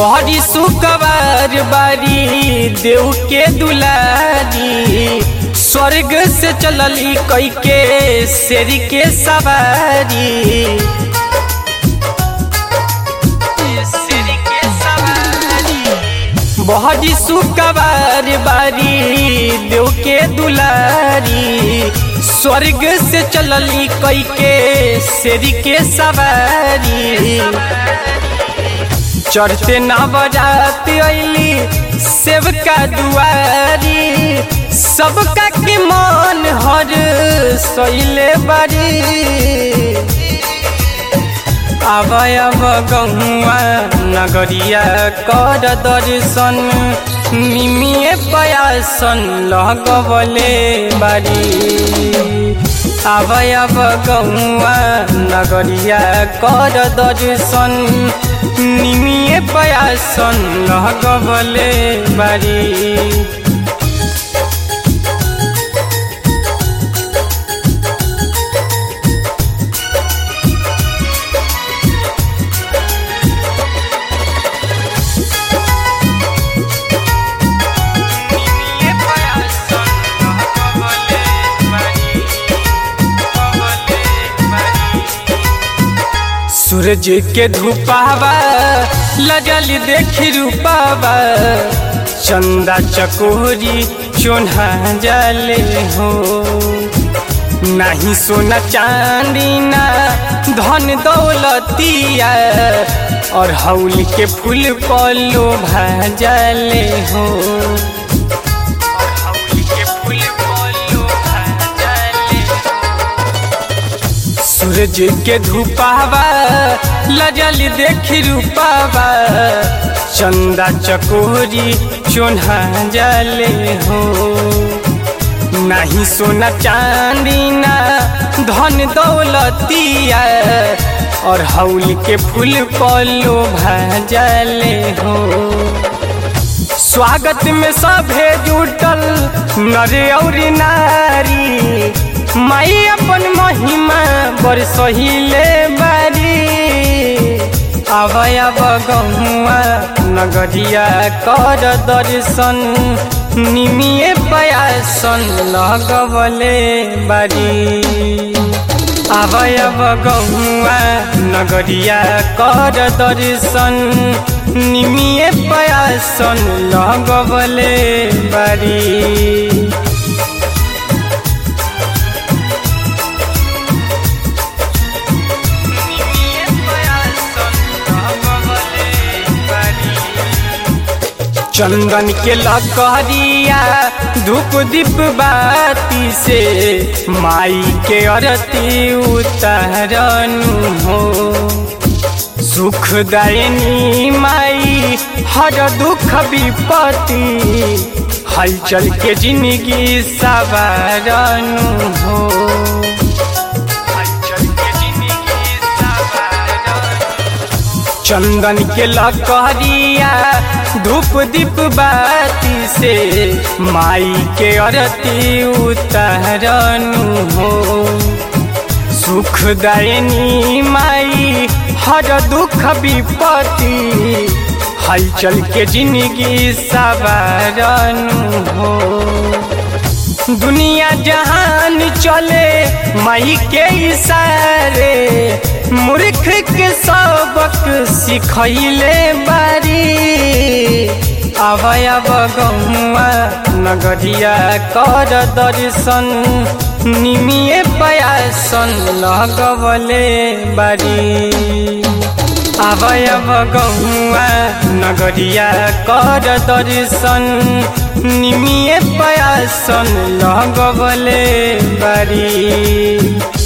बहरी सुकवार बारी देव के दुलारी स्वर्ग से चलली कई के शेरी के सवारी शेरी के सवारी बहरी सुकवार बारी देव के दुलारी स्वर्ग से चलली कई के शेरी के सवारी चढ़ते नवरात अली सेवका दुआरी सबका के मन हर सैले बारी आब अब गहुआ नगरिया कर दर्शन निमिए पयासन लगबले बारी आब अब गहुआ नगरिया कर दर्शन निमिए पयासन लगबले बारी सूरज के धूपावा लजल देखी रूपावा चंदा चकोरी चोन्हा जले हो नहीं सोना चांदी ना धन दौलतिया और हौल के फूल पलो भाजले हो सूरज के धूपावा लजल देखी रूपावा चंदा चकोरी चोन्हा जले हो नहीं सोना चांदी ना धन दौलतिया और हौल के फूल पलो भाजले हो स्वागत में सभे जुटल नरे और नारी माई अपन महिमा बरसहिले बारी आब अब गहुआ नगरिया कर दर्शन निमिए पयासन लगबले बारी आब अब गहुआ नगरिया कर दर्शन निमिए पयासन लगबले बारी चंदन के लकहरिया धूप दीप बाती से माई के अरती उतारनु हो सुख दयनी माई हर दुख विपत्ति हलचल के जिंदगी सवारनु हो चंदन के लकहरिया धूप दीप बाती से माई के अरती उतारनु हो सुख दयनी माई हर दुख विपत्ति हलचल के जिंदगी सवारनु हो दुनिया जहान चले माई के इशारे मूर्ख के सबक सिखैले बारी अब अब गहुआ नगरिया कर दर्शन निमिए पयासन लगबले बारी अब अब गहुआ नगरिया कर दर्शन निमिए पयासन लगबले बारी